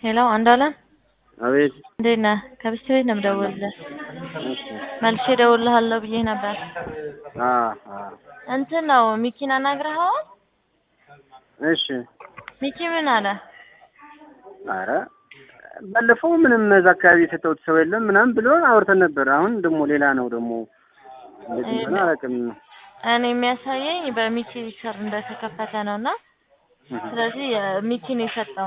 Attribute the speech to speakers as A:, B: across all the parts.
A: ሄሎ አንዷለም
B: አቤት
A: እንዴት ነህ? ከብስት ቤት ነው የምደውልልህ።
B: እሺ
A: መልሼ እደውልልሃለሁ ብዬ ነበር።
B: አ አ
A: እንትን ነው ሚኪን አናግረኸዋል?
B: እሺ
A: ሚኪ ምን አለ?
B: አረ ባለፈው ምንም እዛ አካባቢ የሰጠሁት ሰው የለም ምናምን ብሎ አውርተን ነበር። አሁን ደግሞ ሌላ ነው ደግሞ እንደዚህ እንደሆነ አላውቅም።
A: እኔ የሚያሳየኝ በሚኪ ስር እንደተከፈተ ነው እና ስለዚህ ሚኪ ነው የሰጠው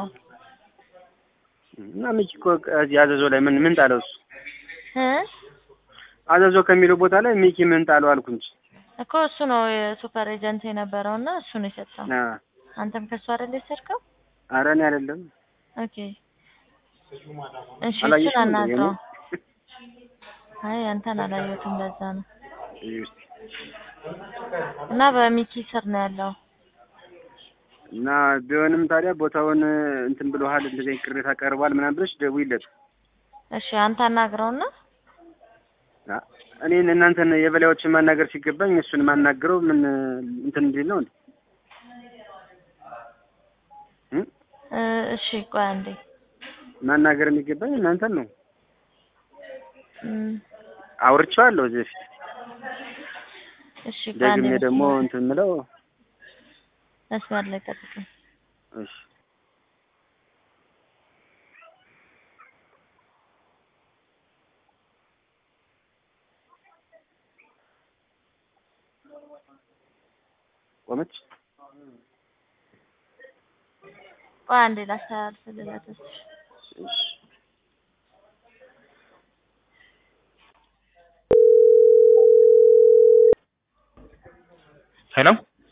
B: እና ሚኪ እኮ እዚህ አዘዞ ላይ ምን ምን ጣለው እሱ
A: እ
B: አዘዞ ከሚለው ቦታ ላይ ሚኪ ምን ጣለው አልኩ እንጂ
A: እኮ እሱ ነው የሱፐር ኤጀንት የነበረው እና እሱ ነው የሰጠው።
B: አ
A: አንተም ከሱ አይደል የወሰድከው?
B: አረ እኔ አይደለም
A: ኦኬ እሺ፣
B: አላየሽም
A: እሱን
B: እንዴ?
A: አናግረው። አይ አንተን አላየሁትም፣ ለዛ ነው እና በሚኪ ስር ነው ያለው።
B: እና ቢሆንም ታዲያ ቦታውን እንትን ብለሃል እንደዚህ አይነት ቅሬታ ቀርቧል ምናምን ብለሽ ደውይለት።
A: እሺ አንተ አናግረውና
B: አ እኔን እናንተን የበላዮችን ማናገር ሲገባኝ እሱን ማናገረው ምን እንትን እንዲል ነው እንዴ? እ?
A: እ፣ እሺ ቆይ አንዴ
B: ማናገር የሚገባኝ እናንተን ነው።
A: እም፣
B: አውርቼዋለሁ እዚህ በፊት
A: እሺ ቆይ አንዴ
B: ደግሜ ደግሞ እንትን ምለው
A: መስመር ላይ ጠብቀኝ።
B: እሺ ቆመች።
A: ቆይ አንዴ ላስተላልፍልህ ለተስፋ
B: እሺ
C: ሄሎ